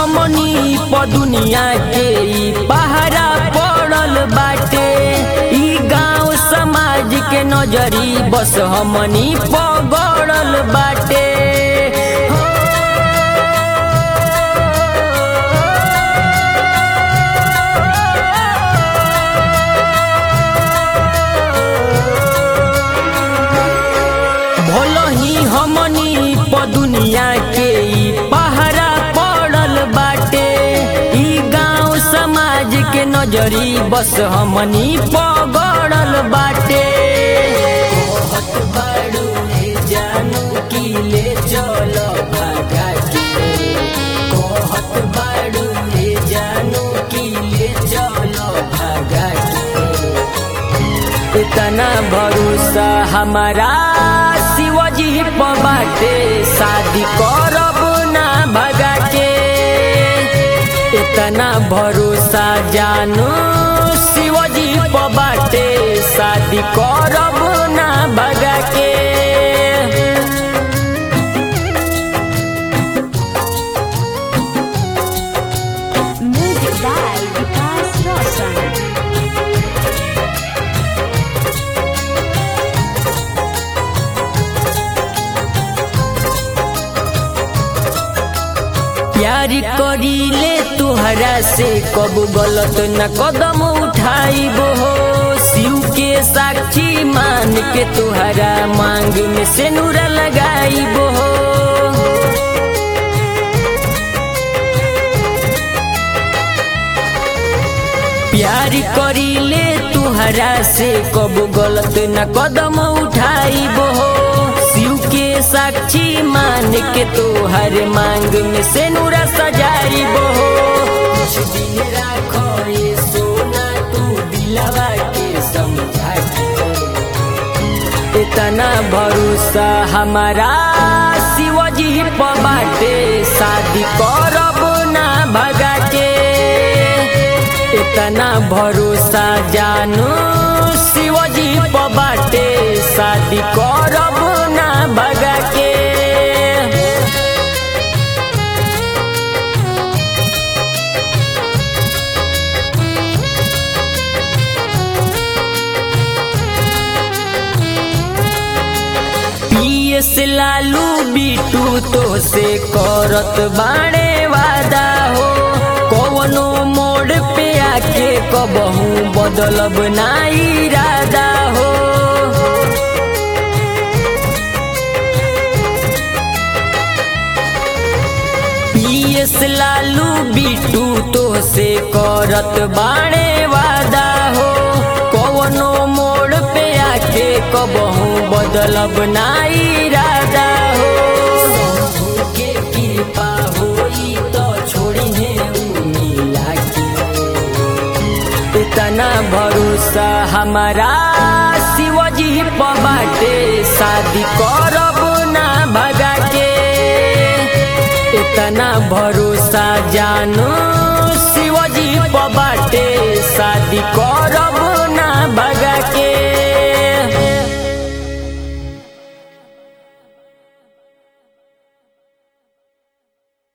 हमनी प दुनिया के ई पहरा पड़ल बाटे ई गांव समाज के नजरी बस हमनी पगड़ल बाटे भोलही हमनी प दुनिया के ई पहरा पड़ल बाटे ई गांव समाज के नजरी बस हमनी पगड़ल बाटे कहत बाड़ू हे जानू की ले चल भागा के कहत बाड़ू हे जानू की ले चल भागा के इतना भरोसा हमारा शिवजी प बाटे शादी करब ना भगा के इतना भरोसा जानू शिवजी प बाटे शादी करब ना भगा के Music by Vikas Roshan. प्यार करीले तुहरा से कब गलत न कदम उठाइब हो शिव के साक्षी मान के तुहरा मांग में सेनुरा लगाइब हो प्यार करीले तुहरा से कब गलत न कदम उठाइब हो शिव के साक्षी मान के तोहर मांग में सेनुरा सजाइब हो कुछ दिन राखो ये सोना तू दिलवा के समझा के इतना भरोसा हमारा शिवजी प बाटे शादी करब ना भगा के इतना भरोसा जानू शिवजी प बाटे शादी करब ना भगा के पीएस लालू बीटू तो से करत बाणे वादा हो कवनो मोड़ पे आके कबहू बदलब ना इरादा हो पीएस लालू बीटू तो से करत बाणे वादा हो कवनो मोड़ पे आके कबहू बदलब ना इरादा हो शंभू के कृपा होई तो छोड़ी है उ मिला के इतना भरोसा हमारा शिवजी प बाटे शादी करब ना भगा के इतना भरोसा जानू शिवजी प बाटे शादी करब